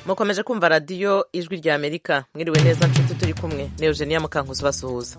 mukomeje kumva radiyo ijwi rya amerika mwiriwe neza nshuti turi kumwe ni eugenia mukankuzi basuhuza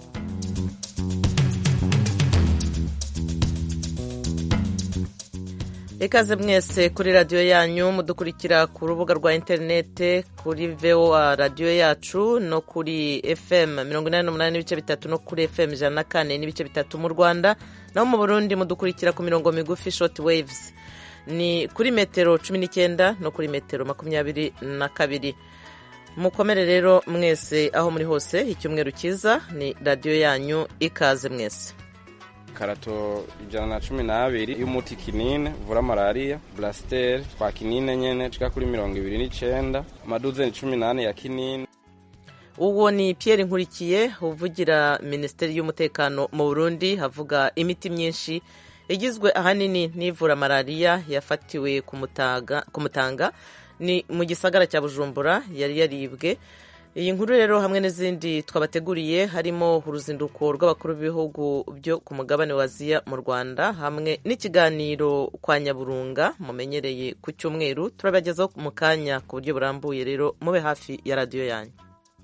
ikaze mwese kuri radiyo yanyu mudukurikira ku rubuga rwa interinete kuri voa radiyo yacu no kuri fm mirongo inani n'umunani n'ibice bitatu no kuri fm ijana na kane n'ibice bitatu mu rwanda naho mu burundi mudukurikira ku mirongo migufi short waves ni kuri metero cumi n'icyenda no kuri metero makumyabiri na kabiri mukomere rero mwese aho muri hose icyumweru cyiza ni radiyo yanyu ikaze mwese karato ijana na cumi n'abiri y'umuti kinine uvura malariya burasiteri twa kinine nyene cika kuri mirongo ibiri n'icenda amaduzeni cumi n'ane ya kinine uwo ni Pierre nkurikiye uvugira minisiteri y'umutekano mu burundi havuga imiti myinshi igizwe ahanini n'ivura malariya yafatiwe ku mutanga ni mu gisagara cya bujumbura yari yaribwe iyi nkuru rero hamwe n'izindi twabateguriye harimo uruzinduko rw'abakuru b'ibihugu byo ku mugabane wa aziya mu rwanda hamwe n'ikiganiro kwa nyaburunga mumenyereye ku cyumweru turabagezaho mu kanya ku buryo burambuye rero mube hafi ya radiyo yanyu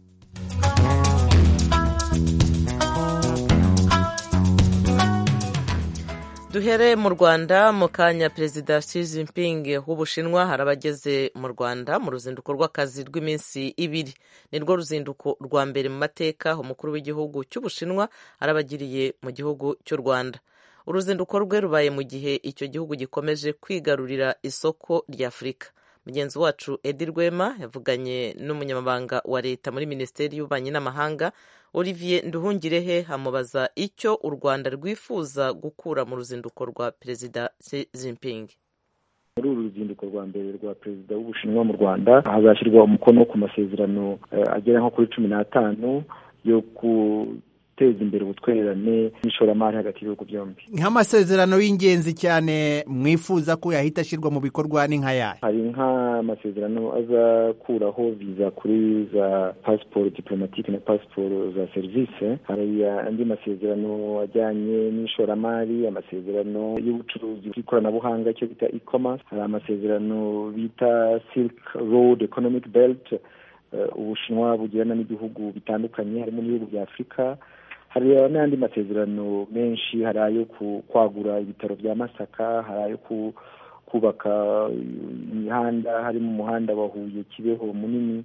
duhere mu rwanda mu kanya perezida Xi Jinping w'ubushinwa harabageze mu rwanda mu ruzinduko rw'akazi rw'iminsi ibiri ni rwo ruzinduko rwa mbere mu mateka umukuru w'igihugu cy'ubushinwa arabagiriye mu gihugu cy'u rwanda uruzinduko rwe rubaye mu gihe icyo gihugu gikomeje kwigarurira isoko rya afurika mugenzi wacu edi rwema yavuganye n'umunyamabanga wa leta muri minisiteri y'ububanyi n'amahanga olivier nduhungirehe amubaza icyo u rwanda rwifuza gukura mu ruzinduko rwa perezida Xi Jinping muri uru ruzinduko rwa mbere rwa perezida w'ubushinwa mu rwanda hazashyirwa umukono ku masezerano agera nko kuri cumi n'atanu yo guteza imbere ubutwererane n'ishoramari hagati y'ibihugu byombi nk'amasezerano y'ingenzi cyane mwifuza ko yahita ashyirwa mu bikorwa ni nk'ayahe hari nk'amasezerano azakuraho viza kuri za pasiporo diplomatike na pasiporo za serivisi hari andi masezerano ajyanye n'ishoramari amasezerano y'ubucuruzi bw'ikoranabuhanga icyo bita e-commerce hari amasezerano bita silk road economic belt ubushinwa bugirana n'ibihugu bitandukanye harimo n'ibihugu bya afurika hari n'andi masezerano menshi hari ayo kwagura ibitaro bya masaka hari ayo kubaka imihanda harimo umuhanda wa huye kibeho munini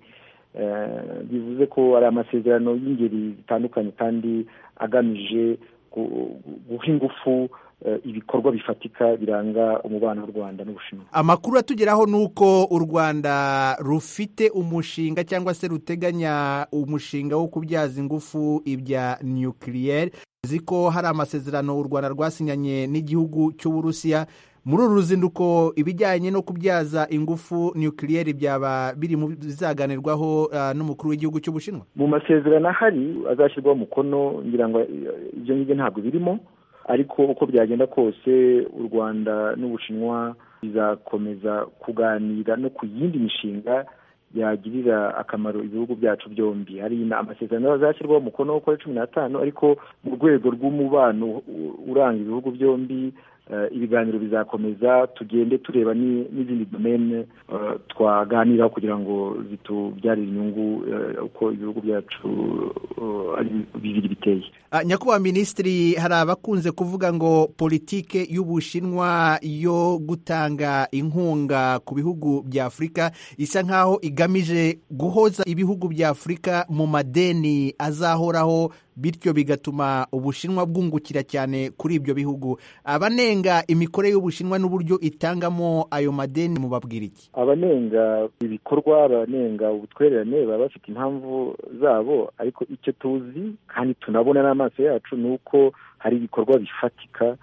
bivuze ko ari amasezerano y'ingeri zitandukanye kandi agamije guha ingufu ibikorwa bifatika biranga umubano w'u rwanda n'ubushinwa amakuru atugeraho ni uko u rwanda rufite umushinga cyangwa se ruteganya umushinga wo kubyaza ingufu ibya nukiliyeri uzi ko hari amasezerano u rwanda rwasinyanye n'igihugu cy'uburusiya muri uru ruzinduko ibijyanye no kubyaza ingufu nukiliyeri byaba biri mu bizaganirwaho n'umukuru w'igihugu cy'ubushinwa mu masezerano ahari azashyirwaho umukono ngira ngo ibyo ngibyo ntabwo birimo ariko uko byagenda kose u rwanda n'ubushinwa bizakomeza kuganira no ku yindi mishinga yagirira akamaro ibihugu byacu byombi hari amasezerano azashyirwaho umukono kuri cumi n'atanu ariko mu rwego rw'umubano uranga ibihugu byombi ibiganiro bizakomeza tugende tureba n'izindi domene twaganiraho kugira ngo zitubyarire inyungu uko ibihugu byacu ari bibiri biteye nyakubahwa minisitiri hari abakunze kuvuga ngo politike y'ubushinwa yo gutanga inkunga ku bihugu bya afurika isa nk'aho igamije guhoza ibihugu bya afurika mu madeni azahoraho bityo bigatuma ubushinwa bwungukira cyane kuri ibyo bihugu abanenga imikorere y'ubushinwa n'uburyo itangamo ayo madeni mubabwira iki abanenga ibikorwa abanenga ubutwererane baba bafite impamvu zabo ariko icyo tuzi kandi tunabona n'amaso yacu ni uko hari ibikorwa bifatika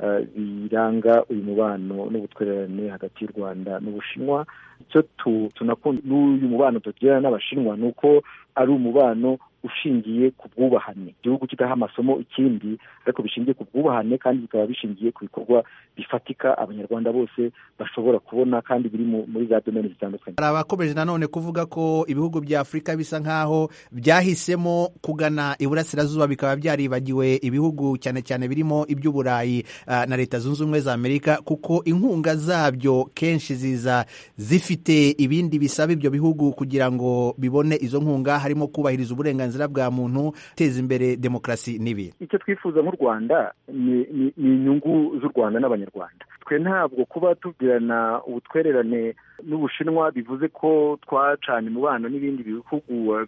biranga uyu mubano n'ubutwererane hagati y'u rwanda n'ubushinwa icyo tunakunda n'uyu mubano tugirana n'abashinwa ni uko ari umubano ushingiye ku bwubahane igihugu kidaha amasomo ikindi ariko bishingiye ku bwubahane kandi bikaba bishingiye ku bikorwa bifatika abanyarwanda bose bashobora kubona kandi biri muri za domeni zitandukanye hari abakomeje nanone kuvuga ko ibihugu bya afurika bisa nk'aho byahisemo kugana iburasirazuba bikaba byaribagiwe ibihugu cyane cyane birimo iby'uburayi na leta zunze ubumwe za amerika kuko inkunga zabyo kenshi ziza zifite ibindi bisaba ibyo bihugu kugira ngo bibone izo nkunga harimo kubahiriza uburenganzira bwa muntu guteza imbere demokarasi n'ibindi icyo twifuza nk'u rwanda ni inyungu z'u rwanda n'abanyarwanda twe ntabwo kuba tugirana ubutwererane n'ubushinwa bivuze ko twacanye umubano n'ibindi bihugu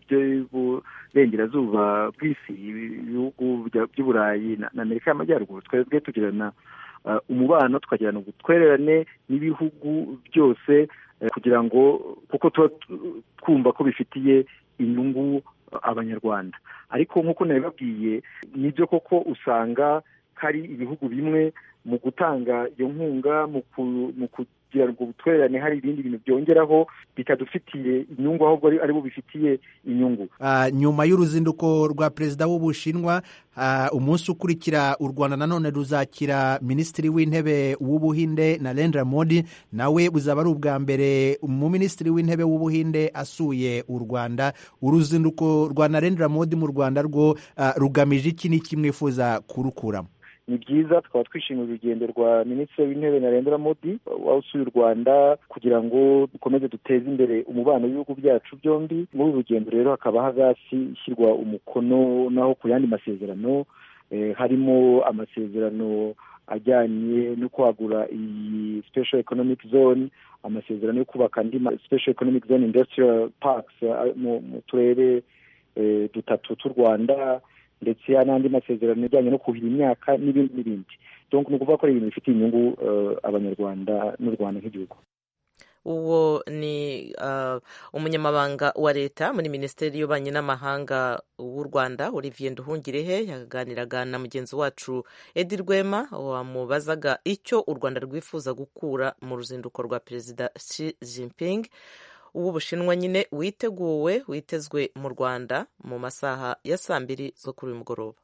by'iburengerazuba bw'isi ibihugu by'uburayi na amerika y'amajyaruguru twebwe tugirana umubano tukagirana ubutwererane n'ibihugu byose kugira ngo kuko tuba twumva ko bifitiye inyungu abanyarwanda ariko nk'uko nabibabwiye nibyo koko usanga hari ibihugu bimwe mu gutanga iyo nkunga mu kugira ngo ubutwererane hari ibindi bintu byongeraho bitadufitiye inyungu ahubwo ari bo bifitiye inyungu nyuma y'uruzinduko rwa perezida w'ubushinwa umunsi ukurikira u rwanda nanone ruzakira minisitiri w'intebe w'ubuhinde narendra modi nawe buzaba ari ubwa mbere mu minisitiri w'intebe w'ubuhinde asuye u rwanda uruzinduko rwa narendra modi mu rwanda rwo rugamije iki n'iki mwifuza kurukuramo ni byiza tukaba twishimiye urugendo rwa minisitiri w'intebe narendra modi wasuye u rwanda kugira ngo dukomeze duteze imbere umubano w'ibihugu byacu byombi muri uru rugendo rero hakaba hagati ishyirwa umukono naho ku yandi masezerano harimo amasezerano ajyanye no kwagura iyi special economic zone amasezerano yo kubaka andi special economic zone industrial parks mu turere dutatu tw'u rwanda ndetse n'andi masezerano ajyanye no kuhira imyaka n'ibindi n'ibindi donc ni ukuvuga ko ari ibintu bifitiye inyungu abanyarwanda n'u rwanda nk'igihugu uwo ni umunyamabanga wa leta muri minisiteri y'ububanyi n'amahanga w'u rwanda olivier nduhungirehe yaganiraga na mugenzi wacu edi rwema wamubazaga icyo u rwanda rwifuza gukura mu ruzinduko rwa perezida Xi Jinping uw'ubushinwa nyine witeguwe witezwe mu rwanda mu masaha ya saa mbiri zo kuri uyu mugoroba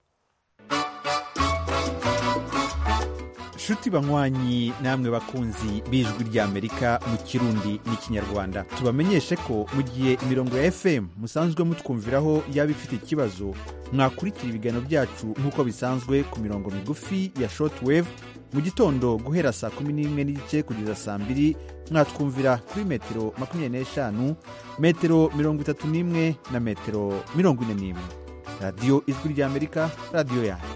nshuti banywanyi namwe bakunzi b'ijwi ry'amerika mu kirundi n'ikinyarwanda tubamenyeshe ko mu gihe imirongo ya fm musanzwe mutwumviraho yaba ifite ikibazo mwakurikira ibiganiro byacu nk'uko bisanzwe ku mirongo migufi ya shortwave mu gitondo guhera saa kumi n'imwe n'igice kugeza saa mbiri mwatwumvira kuri metero makumyabiri n'eshanu metero mirongo itatu n'imwe na metero mirongo ine n'imwe radiyo ijwi ry'amerika radiyo yanyu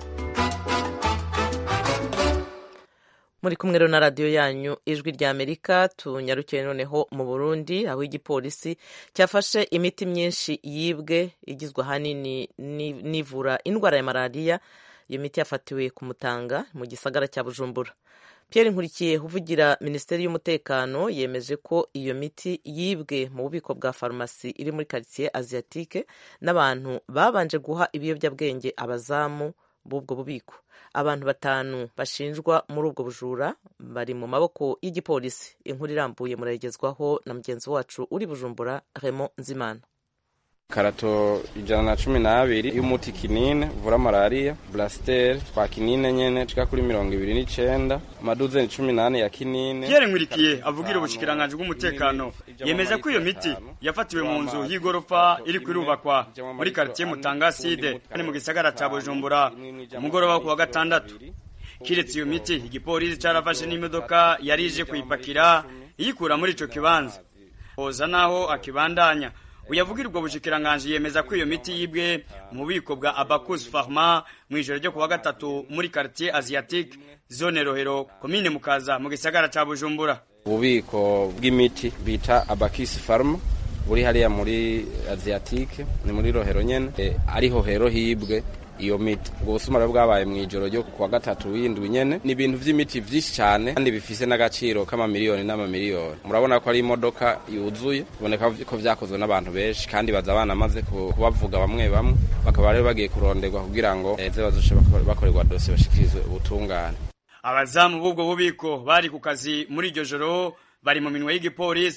muri kumwe rero na radiyo yanyu ijwi rya amerika tunyarukiye noneho mu burundi aho igipolisi cyafashe imiti myinshi yibwe igizwe ahanini n'ivura indwara ya malariya iyo miti yafatiwe ku mutanga mu gisagara cya bujumbura Pierre nkurikiye uvugira minisiteri y'umutekano yemeje ko iyo miti yibwe mu bubiko bwa farumasi iri muri karitsiye aziyatike n'abantu babanje guha ibiyobyabwenge abazamu b'ubwo bubiko abantu batanu bashinjwa muri ubwo bujura bari mu maboko y'igipolisi inkuru irambuye murayigezwaho na mugenzi wacu uri bujumbura Raymond nzimana karato ijana na cumi n'abiri y'umuti kinine uvura malariya burasiteri twa kinine nyene cika kuri mirongo ibiri n'icenda amaduzeni cumi n'ane ya kinine Pierre Nkurikiye avugira ubushikiranganji bw'umutekano yemeza ko iyo miti yafatiwe mu nzu y'igorofa iri kwirubakwa muri quartier Mutangaside ni mu gisagara ca Bujumbura umugoroba ku wa gatandatu kiretse iyo miti igipolisi carafashe n'imodoka yari ije kuyipakira iyikura muri ico kibanza hoza naho akibandanya uyavugira ubwo bushikiranganje yemeza ko iyo miti yibwe mu bubiko bwa Abacus Pharma mu ijoro ryo kuwa gatatu muri quartier Asiatique zone Rohero komine Mukaza mu gisagara ca Bujumbura ububiko bw'imiti bita Abacus Pharma buri hariya muri Asiatique ni muri Rohero nyene e, ariho hero hibwe iyo miti ubwo busumare bwabaye mu ijoro ryo kuwa gatatu w'indwi nyene ni ibintu vy'imiti vyinshi cyane kandi bifise n'agaciro k'amamiliyoni n'amamiliyoni murabona ko ari imodoka yuzuye biboneka ko vyakozwe n'abantu benshi kandi baza banamaze kubavuga bamwe bamwe bakaba rero bagiye kuronderwa kugira ngo eze bazoce bakorerwa dosiye bashikirizwe ubutungane abazamu b'ubwo bubiko bari ku kazi muri iryo joro bari mu minwe y'igipolisi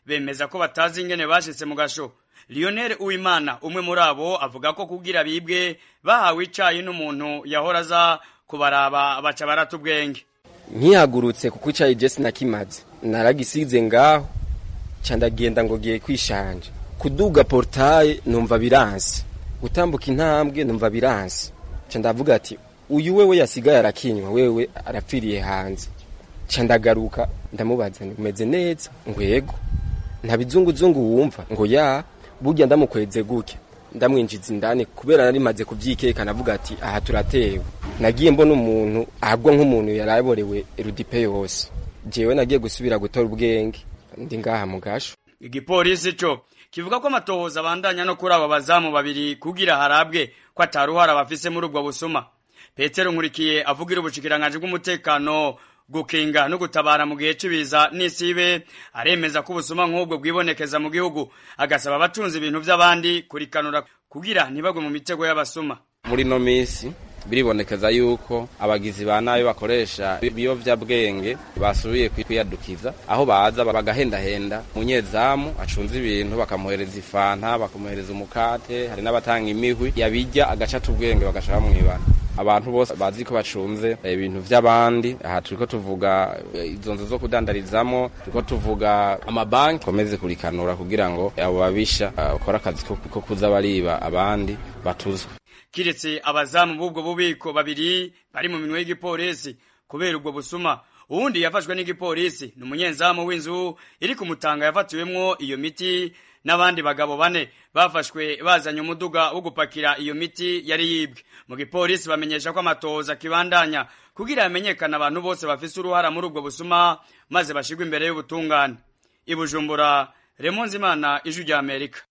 bemeza ko batazi ingene bashitse mu gasho lionel uwimana umwe muri abo avuga ko kugira bibwe bahawe icayi n'umuntu yahora aza kubaraba baca barata ubwenge nkihagurutse kuko icayi je sinakimaze naragisize ngaho ca ndagenda ngo giye kwishanja kuduga portaye numva biranse gutambuka intambwe numva biranse ca ndavuga ati uyu wewe yasigaye arakinywa wewe arapfiriye hanze ca ndagaruka ndamubaza nti umeze neza ngo yego nta bizunguzungu wumva ngo ya burya ndamukweze gutya ndamwinjiza indani kubera nari maze kuvyikeka navuga ati aha turatewe nagiye mbona umuntu ahagwa nk'umuntu yaraborewe rudipe yose jewe nagiye gusubira gutora ubwenge ndi ngaha mu gasho igipolisi co kivuga ko amatohoza abandanya no kuri abo bazamu babiri kugira harabwe ko ataruhara bafise muri ubwo busuma petero nkurikiye avugira ubushikiranganje bw'umutekano gukinga no gutabara mu gihe c'ibiza n'isibe aremeza ko ubusuma nk'ubwo bwibonekeza mu gihugu agasaba abatunze ibintu vy'abandi kurikanura kugira ntibagwe mu mitego y'abasuma muri no misi biribonekeza yuko abagizi ba nabi bakoresha ibiyovyabwenge basubiye kwiyadukiza aho baza bagahendahenda umunyezamu acunze ibintu bakamuhereza ifanta bakamuhereza umukate hari n'abatanga imihwi yabijya agacata ubwenge bagashaka mwibana abantu bose bazi ko bacunze ibintu vy'abandi aha turiko tuvuga izo nzu zo kudandarizamo turiko tuvuga amabanki komeze kurikanura kugira ngo abo babisha bakora akazi ko kuza bariba abandi batuzwe kiretse abazamu b'ubwo bubiko babiri bari mu minwe y'igipolisi kubera ubwo busuma uwundi yafashwe n'igipolisi ni umunyezamu w'inzu iri ku mutanga yafatiwemwo iyo miti n'abandi bagabo bane bafashwe bazanye umuduga wo gupakira iyo miti yari yibwe mu gipolisi bamenyesha ko amatohoza akibandanya kugira hamenyekane abantu bose bafise uruhara muri ubwo busuma maze bashigwe imbere y'ubutungane i bujumbura remonzimana ijwi rya amerika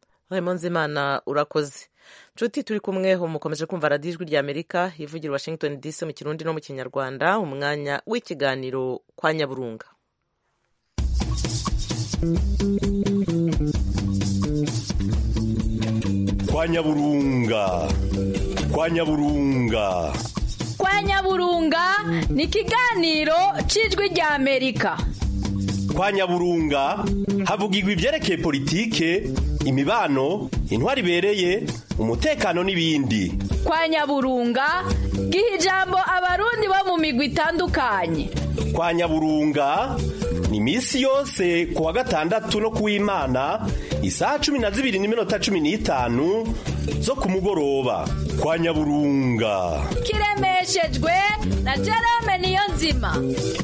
remonzimana urakoze nshuti turi kumwe mukomeje kumva radiyo ijwi rya amerika ivugira washington dc mu kirundi no mu kinyarwanda umwanya w'ikiganiro kwa nyaburunga kwa nyaburunga kwa nyaburunga kwa nyaburunga ni ikiganiro cy'ijwi rya amerika kwa nyaburunga havugirwa ibyerekeye politike imibano intwari ibereye umutekano n'ibindi kwa nyaburunga giha ijambo abarundi bo mu migwi itandukanye kwa nyaburunga ni iminsi yose ku wa gatandatu no ku w'imana isaha cumi na zibiri n'iminota cumi n'itanu zo ku mugoroba kwa nyaburunga kiremeshejwe na jerome niyo nzima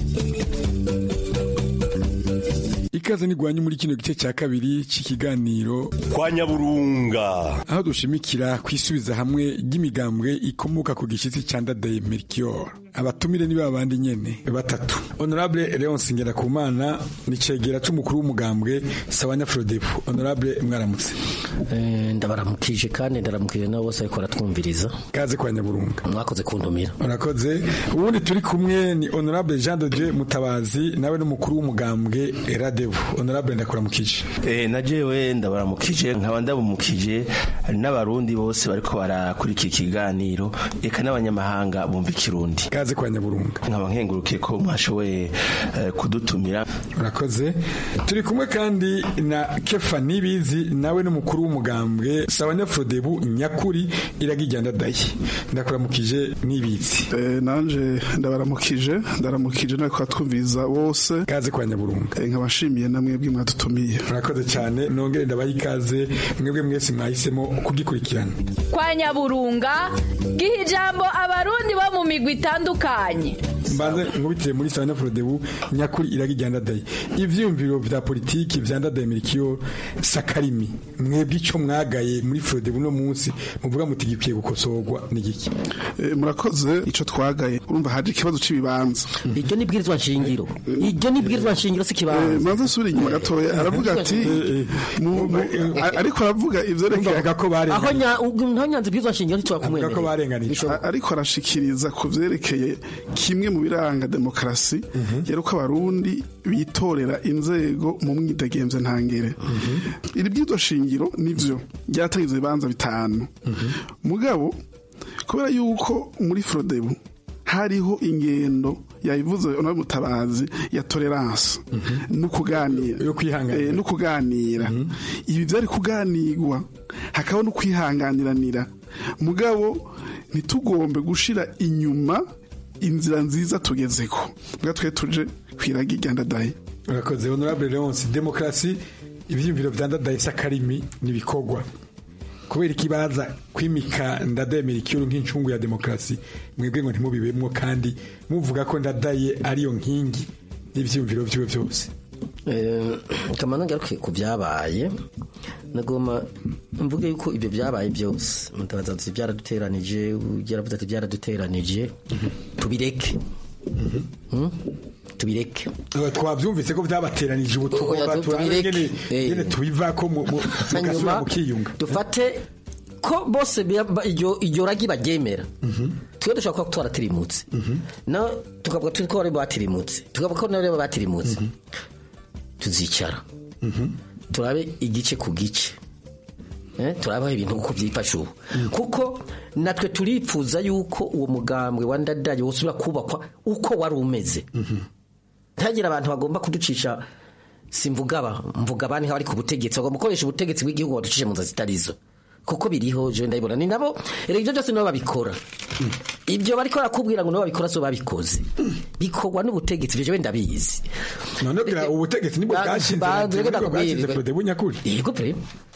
ikaze nigwanye muri kino gice cya kabiri cy'ikiganiro kwa nyaburunga aho dushimikira kwisubiza hamwe ry'imigambwe ikomoka ku gishyitsi cya ndadaye mercure abatumire ni babandi nyene batatu honorable Leonce Ngerakumana ni cegera c'umukuru w'umugambwe Sawanya Frodepo honorable mwaramutse eh ndabaramukije kandi ndaramukije nabo bose ariko baratwumviriza kaze kwa nyaburunga mwakoze kuntumira urakoze ubundi turi kumwe ni honorable Jean de Dieu Mutabazi nawe n'umukuru w'umugambwe Radevu honorable ndakuramukije eh najewe ndabaramukije nkaba ndabumukije n'abarundi bose bariko barakurikira ikiganiro eka n'abanyamahanga bumva ikirundi kaze kwa nyaburunga nkaba nkengurukiye ko mwashoboye kudutumira urakoze turi kumwe kandi na kefa nibizi nawe n'umukuru w'umugambwe sawanya frodebu nyakuri iragijyana dayi ndakuramukije nibizi nanje ndabaramukije ndaramukije nawe twatwumviriza bose kaze kwa nyaburunga nkabashimiye namwe bw'imwadutumiye urakoze cyane nongere ndabaha ikaze mwebwe mwese mwahisemo kugikurikirana kwa nyaburunga giha ijambo abarundi bo mu migwi itandukanye mbanze nkubitire muri sawanya frodebu nyakuri iragijyana dayi ivyumviro vya politiki vya ndadaye mirikiyo sakarimi mwebwe ico mwagaye muri frodebu no munsi muvuga muti gikwiye gukosorwa n'igiki e, murakoze ico twagaye urumva haje ikibazo c'ibibanza iryo ni bwirizwa nshingiro iryo ni bwirizwa nshingiro si kibanza manze nsubira inyuma gatoya aravuga ati ariko aravuga ivyerekeye ko aho nyanze bwirizwa nshingiro ntitwakumwemerera ko barenganije ariko arashikiriza ku vyerekeye kimwe mu biranga demokarasi yari uko abarundi bitorera inzego mu mwidegemvye ntangere iri bwirizwa shingiro nivyo ryatangiza ibibanza bitanu mugabo kubera yuko muri frodebu hariho ingendo yabivuze ono mutabazi ya tolerance no kuganira yo kwihanganira no kuganira ibi byari kuganirwa hakaba no kwihanganiranira mugabo ntitugombe gushira inyuma inzira nziza tugezeko bwa twe tuje kwiraga iryandadaye urakoze honorable leonce demokarasi ibyiyumviro bya ndadaye sakarimi n'ibikorwa kubera ikibaza kwimika ndademera ikiyo nk'incungu ya demokarasi mwebwe ngo ntimubibemwo kandi muvuga ko ndadaye ariyo nkingi n'ibyiyumviro byiwe byose kamana ngaruke ku byabaye nagoma mvuge yuko ibyo byabaye byose mutabaza ati byaraduteranije yaravuze ati byaraduteranije tubireke tubireke twabyumvise ko byabateranije ubu tugomba turabe nyene tubiva ko mugasubira mukiyunga dufate ko bose iryo ragi baryemera twe dushobora kuba twaratirimutse no tukavuga turi ko bari batirimutse tukavuga ko nabo batirimutse tuzicara turabe igice ku gice turabaho ibintu uko byifashe ubu kuko natwe turipfuza yuko uwo mugambwe wa ndadaye wosubira kubakwa uko wari umeze ntihagire abantu bagomba kuducisha simvuga aba mvuga abandi bari ku butegetsi bagomba gukoresha ubutegetsi bw'igihugu baducishe mu nzira zitarizo kuko biriho je ndabibona ni nabo rero ibyo byose nibo babikora ibyo bariko barakubwira ngo nibo babikora so babikoze bikorwa n'ubutegetsi ivyo wenda bizi none bwa ubutegetsi nibwo bwashinze Frode Bunyakuri yego pre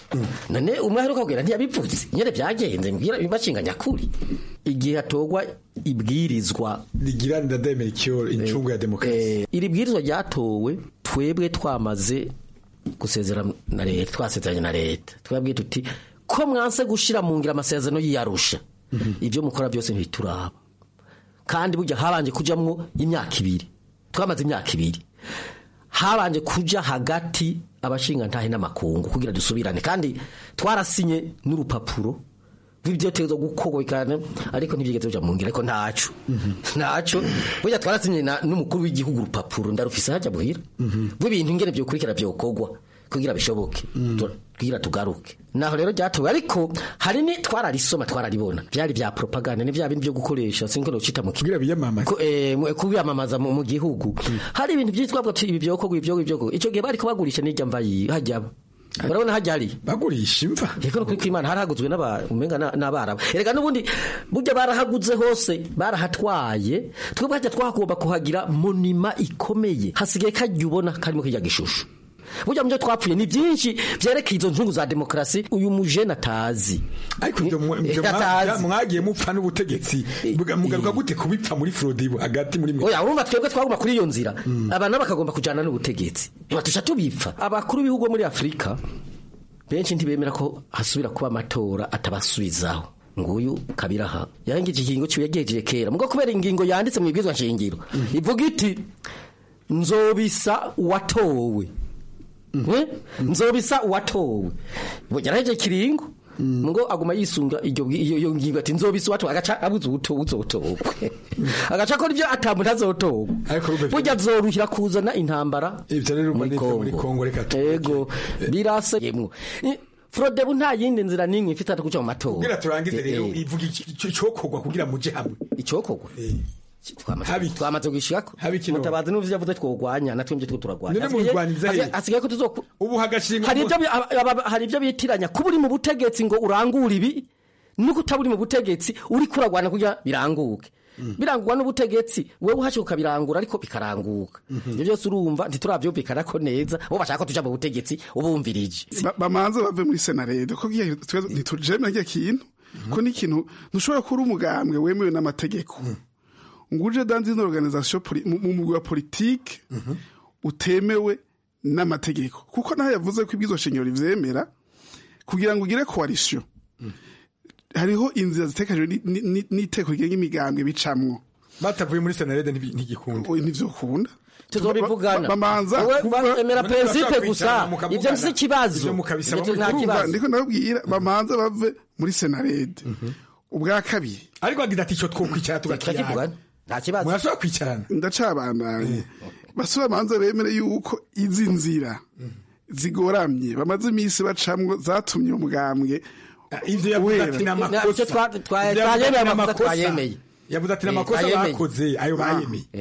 none umwe aheruka kubwira ntiyabivuze nyene byagenze mbwira bashinga nyakuri igihe hatogwa ibwirizwa rigira ndademera icyo incungu ya demokarasi iri bwirizwa ryatowe twebwe twamaze gusezera na leta twasezeranye na leta twabwiye tuti ko mwanse gushira mu ngira amasezerano yiyarusha ibyo mukora byose ntituraba kandi burya habanje kujamwo imyaka ibiri twamaze imyaka ibiri habanje kuja hagati abashinga ntahe n'amakungu kugira dusubirane kandi twarasinye n'urupapuro rw'ibyotezo gukorwa cyane ariko ntibyigeze bija mu ngira ariko ntaco ntaco burya twarasinye n'umukuru w'igihugu urupapuro ndarufise hajya buhira rw'ibintu ingene byokurikira byokorwa kugira bishoboke kugira tugaruke naho rero byatowe ariko hari ni twararisoma twararibona byari bya propaganda ni bya bindi byo gukoresha sinko nocita mu kugira biyamamaza eh kubiyamamaza mu, mu gihugu hari ibintu byitwa bwo ibi byo kogwa ibyo ibyo ico gihe bari kubagurisha n'ijya mva yi hajya urabona hajya hari bagurisha imva yego kuri kwimana harahaguzwe n'aba umenga n'abaraba erega nubundi burya barahaguze hose barahatwaye twebwe hajya twahagomba kuhagira monima ikomeye hasigaye kajya ubona karimo kijya gishushu burya mubyo twapfuye ni byinshi byerekeye izo nzungu za demokarasi uyu mujene atazi ariko ibyo mwagiye mupfa n'ubutegetsi mugaruka gute kubipfa muri frodibo hagati muri mwe oya urumva twebwe twaguma kuri iyo nzira abantu bakagomba kujyana n'ubutegetsi batusha tubipfa abakuru b'ibihugu muri afurika benshi ntibemera ko hasubira kuba amatora atabasubizaho nguyu kabiraha yarangije ikingo cyo yagejeje kera mugo kubera ingingo yanditse mu ibwizwa nshingiro ivuga iti nzobisa watowe nzobisa uwatowe yaraheje kiringo ngo aguma yisunga iyo ngingo ati nzobisa uwatowe agaca abuze uzotogwe agaca akora ibyo atamuntu azotogwa burya zoruhira kuzana intambara muri kongo reka yego birase yemwo frodebu nta yindi nzira n'imwe ifite kuca mu matora kugira turangize rero ivuga icyokorwa kugira muje hamwe icyokorwa twamaze gushika mutabazi n'uvyo yavuze twogwanya natwe mvye two turagwanya hasigaye ko tuzoku ubu hagashinga hari ibyo hari ibyo bitiranya kuba uri mu butegetsi ngo urangure ibi nuko utaburi mu butegetsi uri kuragwana kugira biranguke birangurwa n'ubutegetsi wewe uhashye ukabirangura ariko bikaranguka ibyo byose urumva ntiturabyumvikana ko neza bo bashaka ko tuja mu butegetsi ubumvirije bamanze bave muri senarede ko ntitujemera kiya kintu ko n'ikintu ntushobora kuba umugambwe wemewe n'amategeko nguje dans une organisation mu mugwi wa politique utemewe n'amategeko kuko naho yavuze ko ibwizo shingiro rivyemera kugira ngo ugire coalition hariho inzira zitekajwe n'iteko rigenga imigambwe bicamwo batavuye muri senarede ntigikunda ntivyokunda tuzobivugana bamanza emera principe gusa ivyo nsi kibazo nta kibazo ndiko ndabwira bamanza bave muri senarede ubwa kabiri ariko agira ati ico twokwicara tugakiyaga nta kibazo murashobora kwicarana ndacabandanye basura manza bemere yuko izi nzira zigoramye bamaze iminsi bacamwo zatumye umugambwe ivyo yavuze ati n'amakosa twayemeye amakosa twayemeye yavuze ati n'amakosa bakoze ayo bayemeye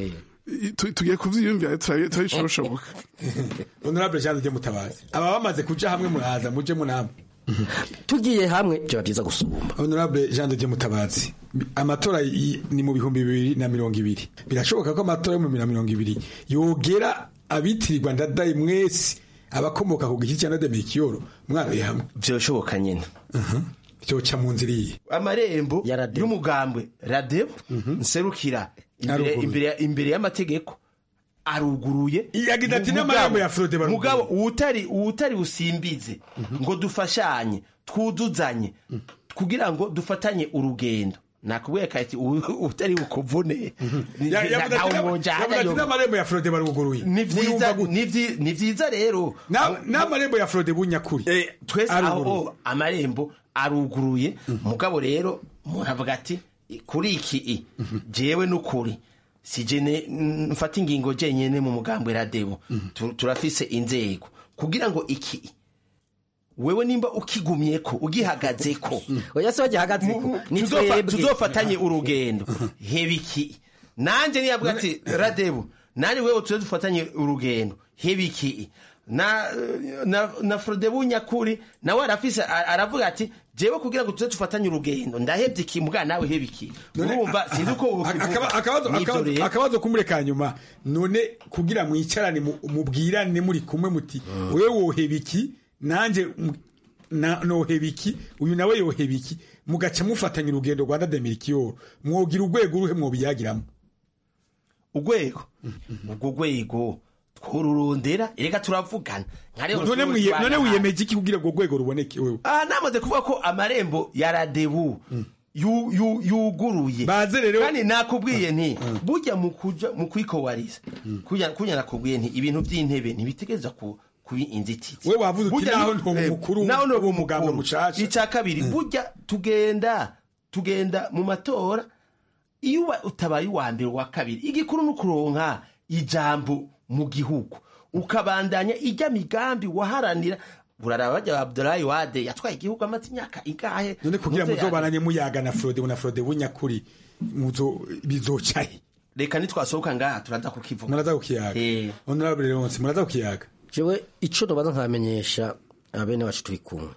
i- tu- tugiye kuvyiyumvira turabishoboka honorable jean de mutabazi aba bamaze kuja hamwe muraza muje munama tugiye hamwe byaba byiza gusumba honorable jean de mutabazi amatora i- ni mu bihumbi bibiri na mirongo ibiri birashoboka ko amatora yo mu bibiri na mirongo ibiri yogera abitirirwa ndadaye mwese abakomoka ku giti cya nademekiyoro mwaroye hamwe byoshoboka nyine byoca mu nzira iyi amarembo y'umugambwe radebo nserukira imbere- Aruguruye. imbere- imbere y'amategeko aruguruye yagize ati Mugabo- n'amarembo ya Frode baruguruye. mugabo uwutari uwutari busimbize ngo dufashanye twuduzanye kugira ngo dufatanye urugendo nakubwiye kati uwu- utari bukuvune Ya- yavuze ati ntawe n'ama- mwojana yavuze ati yo. n'amarembo ya frode baruguruye Ni vyiza- ni vyi- ni vyiza rero Na- n'amarembo ya frode bunyakuri twese Aruguruye. aho amarembo aruguruye mugabo rero umuntu avuga ati kuri iki i jewe n'ukuri sije ne- mfata ingingo jenyene mu mugambwe radebo Tu- turafise inzego kugira ngo iki i, wewe nimba ukigumyeko ugihagazeko oya se bagihagazeko ni tuzofa- twebwe tuzofatanye urugendo heba iki nanje niyavuga ati radebo nani wewe tuze dufatanye urugendo heba iki na na na Frodebu nyakuri nawe arafise a- aravuga ati jewe kugira ngo tuze dufatanye urugendo ndahebye iki mbwa nawe heba iki urumva sinzi uko wokivuga. Akaba- akabazo Nivyo akabazo- rero. akabazo kumureka nyuma none kugira mwicarane mu- mubwirane muri kumwe muti wewe woheba iki nanje m- na- noheba iki uyu nawe yoheba iki mugaca mufatanya urugendo rwanda demirikiyoro mwogira urwego uruhe mwobiyagiramo urwego urwo rwego twururondera erega turavugana nka rero none twebwe mwiye- none tubana- wiyemeje iki kugira urwo rwego ruboneke wewe aha namaze kuvuga ko amarembo ya radebu yu- yu- yuguruye Baze rero- kandi nakubwiye nti burya mu kuja mu kwikowariza kunya kunya nakubwiye nti ibintu by'intebe ntibitegereza ku kuba inzitizi we wavuze uti Burya naho ni- ntoba eh, umukuru naho ntoba w'umugambwe umukuru. mushasha icya kabiri burya tugenda tugenda mu matora iyo uba utabaye uwa mbere uwa kabiri igikuru ni ukuronka ijambo mu gihugu ukabandanya ijya migambi waharanira buraraba bajya abdulayi wade yatwaye igihugu amaze imyaka ingahe none kugira Muze muzobananye muyaga na frode na frode bunyakuri muzo bizocahe reka nitwasohoka ngaha turaza kukivuga muraza kukiyaga honorable leonce muraza kukiyaga jewe ico nobaza nkamenyesha abene wacu turi kumwe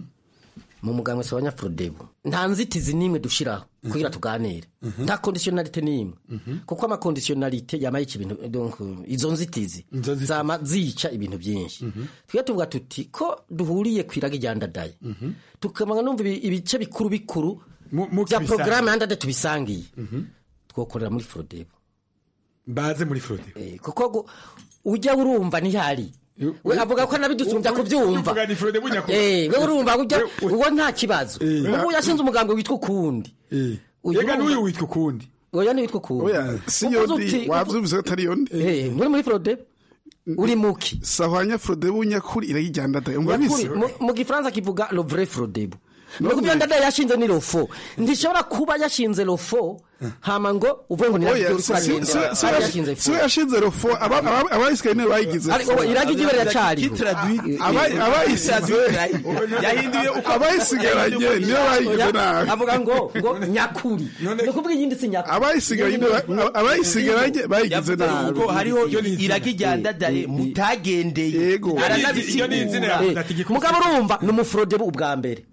mu mugambwe se wa nyafrodebu nta nzitizi n'imwe dushiraho kugira tuganire nta conditionalite n'imwe kuko amakondisiyonalite yama yica ibintu donc izo nzitizi zama zica ibintu byinshi twe tuvuga tuti ko duhuriye ku iraga rya ndadaye tukamanga numva ibi- ibice bikuru bikuru bya tubisangiye. porogaramu ya ndadaye tubisangiye twokorera muri frodebu baze muri frode kuko gu- ujya urumva ntihari we avuga ko nabidusumbya kubyumva uvuga ni frode bunyakuri Eh, we urumva ujya uwo nta kibazo ubu yashinze umugambi witwa ukundi Ega n'uyu witwa ukundi oya ni witwa ukundi oya si Uvuze yondi uti- wavyumvise ko atari yondi muri muri frode uri muki sahwanya frode bunyakuri irayijyandadaye umva Nyakuri, bise mu- mu gifaransa kivuga le vrai frodebu None- nuko ndada yashinze ni lofo ntishobora kuba yashinze lofo hama ngo uvuge ngo ni oya radiyo si- si- si- si- uriko yashinze si we yashinze rofo aba- aba- abayisigaye niwe bayigize Ariko fo. iragi ryiwe riracariho. Aba- abayisize yahinduye uko abayisigaranye niyo bayigize Oya, nabi avuga ngo ngo nyakuri ni ukuvuga iyindi si nyakuri abayisigaranye niwe- abayisigaranye bayigize nabi kuko hariho iragi rya ndadaye mutagendeye aranabisigura mugabo urumva ni umufurodebu ubwa mbere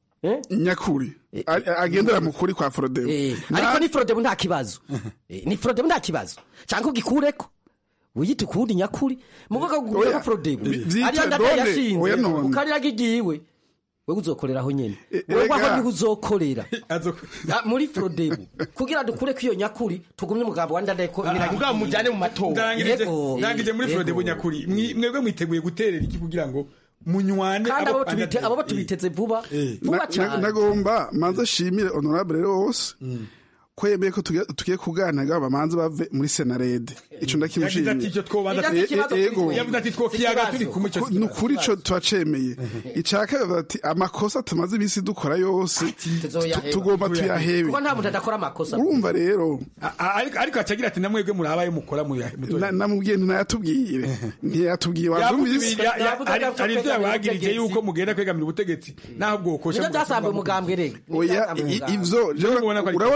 nyakuri A- agendera mu kuri kwa forodebu ariko ni forodebu nta kibazo Eh, ni forodebu nta kibazo cyangwa ugikureko wiyita ukundi nyakuri mu bwoko Oya, bwa forodebu bi- byita ariyo ndadaye none, yashinze oya none. ukariraga igiwe wewe uzokoreraho nyene wewe erega. aho niho uzokorera Ah, muri forodebu kugira dukureko iyo nyakuri tugumye umugambi wa ndadaye ko mugabo mujyane mu matora ndangirije Yego. ndangirije muri frode Yego. bunyakuri Mwi- mwebwe mwiteguye guterera iki kugira ngo munywane kandi abo abo- tubite- abo batubiteze vuba vuba Na- na- cyane nagomba manza shimire honorable wose ko yemeye ko tugiye- tugiye kuganira bamanze bave muri senarede ico yagize ati icyo twobanza E- e- ego yavuze ati twokiyaga turi kumwe icyo ni ukuri ico turacemeye icaka yavuze ati amakosa tumaze iminsi dukora yose tu- tugomba tuyahebe kuko nta muntu adakora amakosa urumva rero ariko ariko acagira ati namwebwe murabaye mukora mu na- namubwiye ntiyatubwire ntiyatubwiye wabyumvise hari ibyo yabagirije yuko mugenda kwegamira ubutegetsi naho bwokosha nibyo byasambuye umugambwe rega oya i- ivyo jewe urabona nicaye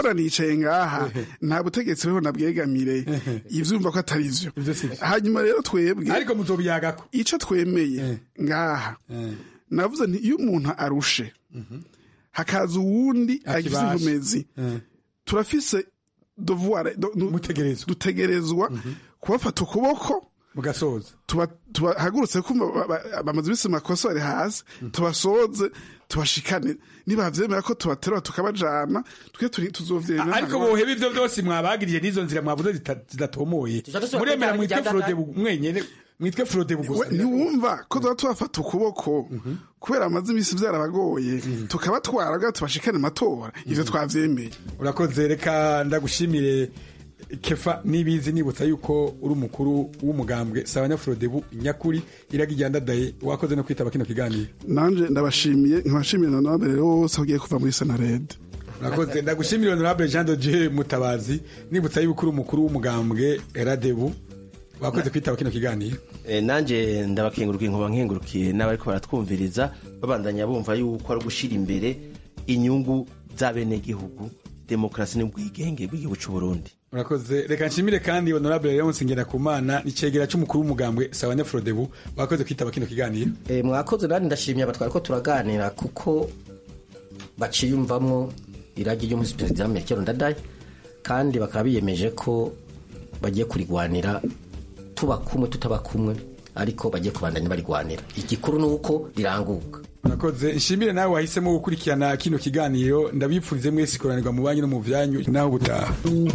nicaye ngaha nta butegetsi buriho nabwegamire ivyumva ko atari vyo hanyuma rero twebwe ariko muzobiyagako ico twemeye ngaha navuze nti iyo umuntu arushe hakaza uwundi agize Akibasha. inkomezi turafise devoir do- nu- dutegerezwa kubafata ukuboko mugasoza tubahagurutse kumva ba- ba- bamaze ibisi makosa bari hasi tubasoze tubashikane nibavyemera ko tubaterura tukabajana twe turi tuzovyemera ariko boheba ivyo vyose mwabagiriye n'izo nzira mwavuze zita- zidatomoye dusubira muremera kujyana mwitwe ijyana frode kandi- mwenyene mwitwe frode We, gusa ntiwumva ko tuba tubafata ukuboko kubera amaze imisi vyarabagoye tukabatwara bwa tubashikane matora ivyo twavyemeye urakoze reka ndagushimire kefa nibizi nibutsa yuko uri umukuru w'umugambwe sabanya frodebu nyakuri iraga iryandadaye wakoze no kwitaba kino kiganiro nanje ndabashimiye nkabashimiye na nabere rero bose bagiye kuva muri senarede urakoze ndagushimire honorable jean de dieu mutabazi nibutsa yuko uri umukuru w'umugambwe radebu wakoze kwitaba kino kiganiro Eh, nanje ndabakengurukiye nkuba nkengurukiye n'abariko baratwumviriza babandanya bumva yuko ari ugushira imbere inyungu z'abenegihugu demokarasi n'ubwigenge bw'igihugu c'u Burundi urakoze reka nshimire kandi honorable leonce ngerakumana nicegera c'umukuru w'umugambwe sabanya frodebu wakoze kwitaba kino kiganiro Eh, mwakoze nani ndashimye abatwari ko turaganira kuko baciyumvamwo iragi ry'umusi perezida Melchior Ndadaye kandi bakaba biyemeje ko bagiye kurigwanira tuba kumwe tutaba kumwe ariko bagiye kubandanya barigwanira igikuru ni uko riranguka urakoze nshimire nawe wahisemo gukurikirana kino kiganiro ndabipfurize mwese ikoranirwa mu banki no mu vyanyu naho gutaha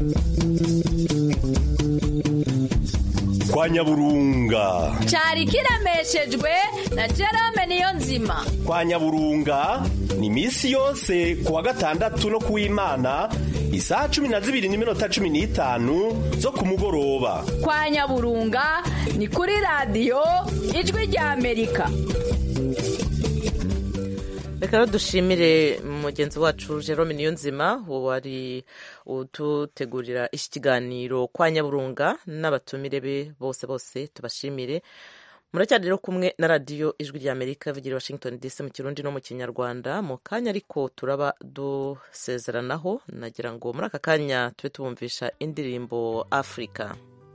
kwa nyaburunga cyari kiremeshejwe na Jerome niyo nzima kwa nyaburunga ni misi yose ku wa gatandatu no kuw'imana isaha cumi na zibiri n'iminota cumi n'itanu zo ku mugoroba kwa nyaburunga ni kuri radiyo ijwi rya amerika reka rero dushimire mugenzi wacu jerome niyonzima wari udutegurira iki kiganiro kwa nyaburunga n'abatumire be bose bose tubashimire muracyari rero kumwe na radiyo ijwi rya amerika ivugira i washington dc mu kirundi no mu kinyarwanda mu kanya ariko turaba dusezeranaho nagira ngo muri aka kanya tube tubumvisha indirimbo afurika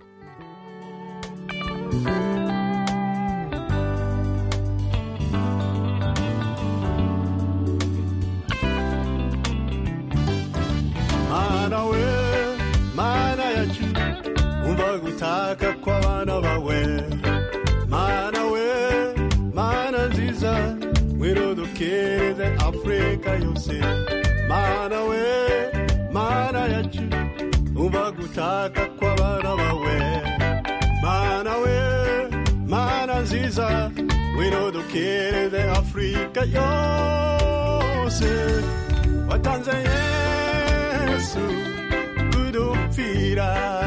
mana we mana yacu umva gutaka kw'abana bawe mana we mana nziza ngwino dukereze afurika yose mana we mana yacu umva gutaka kw'abana bawe mana we mana nziza ngwino dukereze afurika yose watanze yesu kudupfira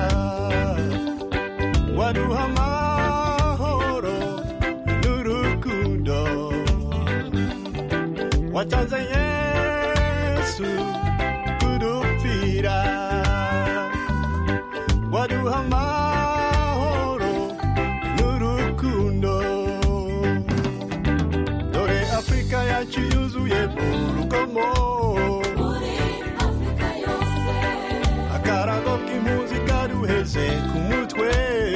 waduha amahoro n'urukundo watanze yesu kudupfira waduha amahoro n'urukundo dore afurika yacu yuzuye urugomo akarago k'impunzi karuheze ku mutwe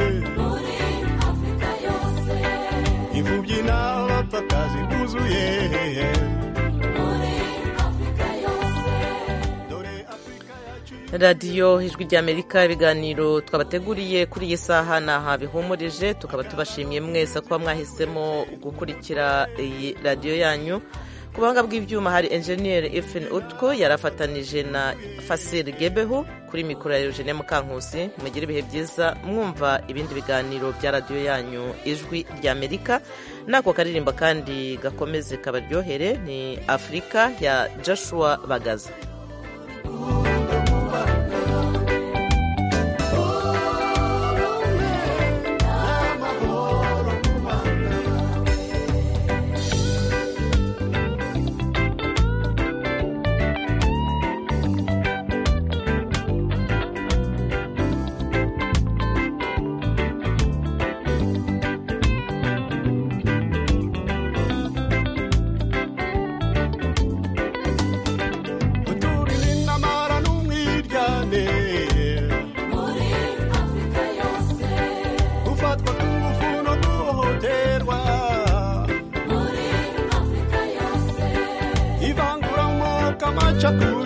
imfubyi n'abapfakazi buzuye radiyo ijwi ry'amerika ibiganiro twabateguriye kuri iyi saha ni aha bihumurije tukaba tubashimiye mwese kuba mwahisemo gukurikira iyi radiyo yanyu ku buhanga bw'ibyuma hari enjeniyeri efeni utwo yarafatanije na fasiri gebeho kuri mikoro ya eugene mukankusi mugire ibihe byiza mwumva ibindi biganiro bya radiyo yanyu ijwi ry'amerika n'ako karirimba kandi gakomeze kabaryohere ni afurika ya joshua bagaza riterwa ivangura amoko amacakubiri